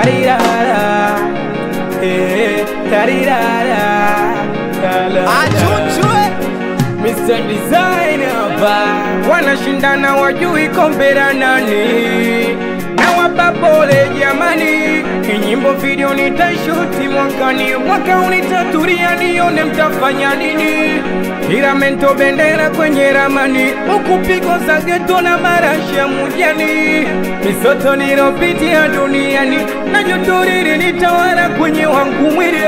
tarirara eh, tarirara Achuchwe Mr. Designer ba wanashindana wajui kombera nani na wapa pole jamani, kinyimbo video nitashuti mwakani, mwaka unitaturia nione mtafanya nini, tiramento bendera kwenye ramani, huku pigo za geto na marasha mujani, misoto nilopitia duniani na joto lilinitawala kwenye wangu mwili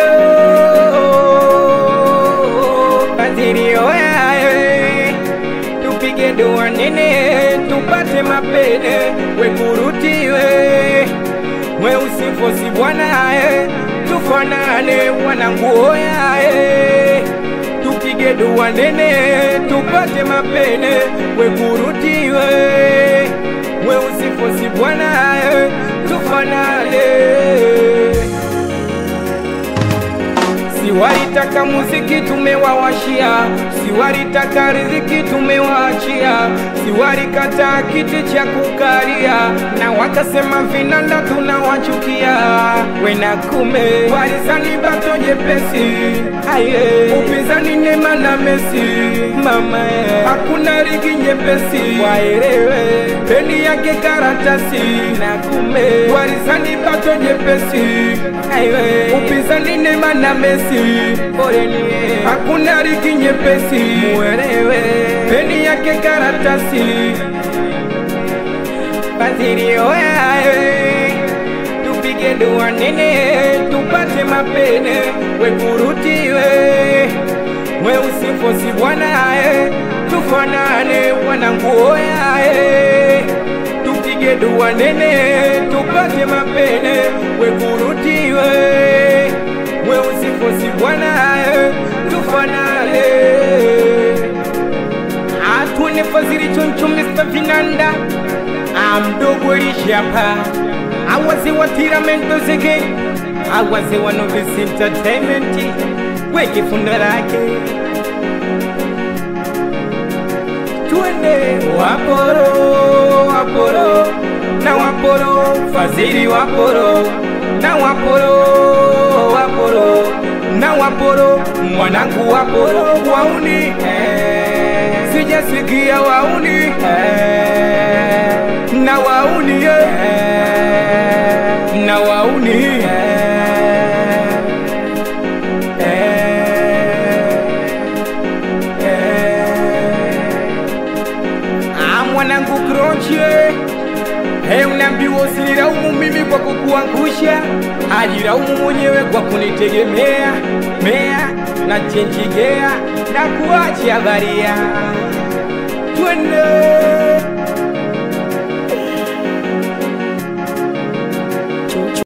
Kadiri oyae tupige dua nene tupate mapene wekurutiwe we usifosi bwanae tufanane wanangu oyae tupige dua nene tupate mapene wekurutiwe we usifosi bwanae tufanane Siwalitaka muziki tumewawashia, siwalitaka riziki tumewaachia, siwalikata kiti cha kukalia, na wakasema vinanda tunawachukia. Wena kume walizani bato jepesi, aye upinzani Neema na Messi, mama ye. hakuna ligi nyepesi, waelewe peni yake karatasi, na kume walizani bato jepesi, aye upinzani Neema na Messi, poleni hakuna ligi nyepesi, muelewe peni yake karatasi Fadhili oyae, tupige dua nene, tupate mapene, wekurutiwe, we usifosi bwanae, tufanane wanangu oyae, tupige dua nene, tupate mapene, wekurutiwe, we usifosi bwanae, tufanane atune fazili choncho Mr. Vinanda amdogo lishapa awaze wa tiramento zege awaze wa Novice Entertainment weke funda lake twende waporo waporo na waporo fazili waporo na waporo waporo na waporo mwanangu waporo wauni eh, sijasikia wauni eh, na wauni eh, na wauni eh, eh, ah, mwanangu kronche Hey, unaambiwa usinilaumu mimi kwa kukuangusha, ajilaumu mwenyewe kwa kunitegemea mea na chenjigea na kuacha baria twende